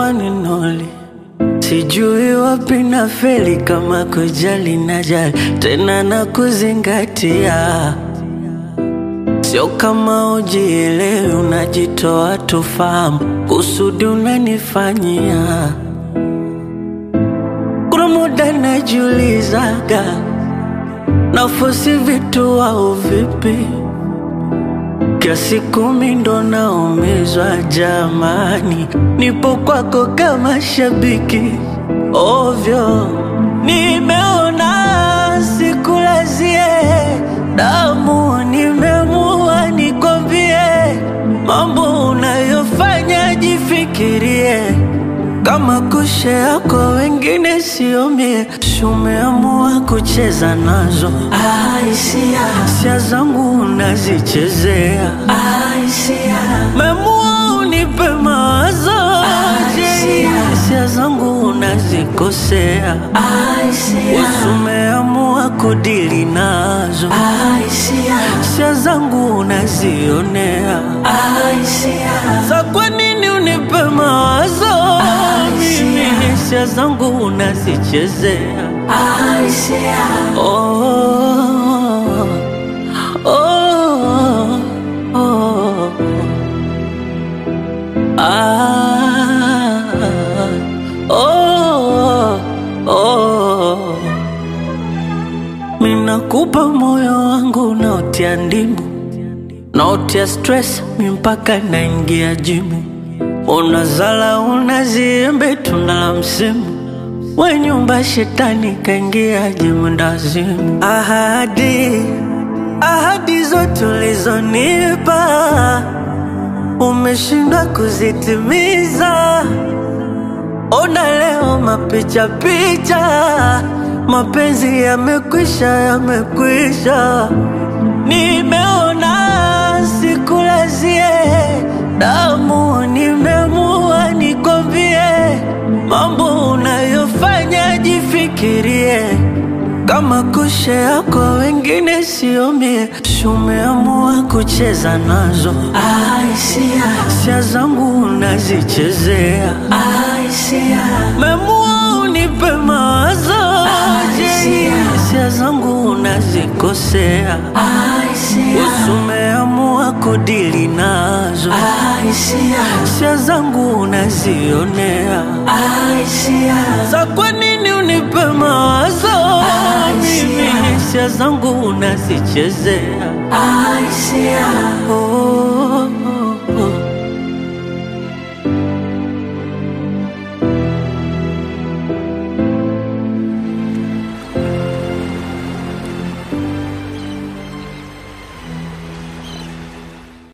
kichwani noli, sijui wapi na feli, kama kujali na jali tena na kuzingatia, sio kama ujielewi, unajitoa tufahamu, kusudi unanifanyia. Kuna muda najiulizaga, nafosi vitu au vipi? Kiasi kumi ndo naumizwa jamani, nipo kwako kama shabiki ovyo. Nimeona sikulazie damu, nimeamua nikwambie mambo unayofanya, jifikirie kama kushe yako wengine sio mie, si umeamua kucheza nazo Aisia, hisia zangu unazichezea, Aisia, memua unipe mawazo je, Aisia. hisia zangu unazikosea, Aisia, usumeamua kudili nazo, Aisia, hisia zangu unazionea, Aisia, sa kwa nini unipe mawazo mimi, hisia zangu unazichezea Aisia, Oh, oh, oh, ah, oh, oh. Minakupa moyo wangu naotia ndimu, naotia stress mi mpaka naingia jimu, unazala unaziembe tunda la msimu we nyumba shetani kaingia jimundazimu. Ahadi, ahadi zote ulizonipa umeshindwa kuzitimiza. Ona leo mapicha picha, mapenzi yamekwisha, yamekwisha. Nimeona sikulazie damu, nimeamua nikwambie mambo unayofanya, jifikirie kama kushe yako wengine sio mie, si umeamua kucheza nazo, Aisia, hisia zangu unazichezea, Aisia, memua unipe mawazo je, Aisia. hisia zangu unazikosea, Aisia, usumeamua kudili nazo, Aisia, hisia zangu unazionea Aisia, Sa kwa nini unipe mawazo mimi, hisia zangu unazichezea Aisia, oh,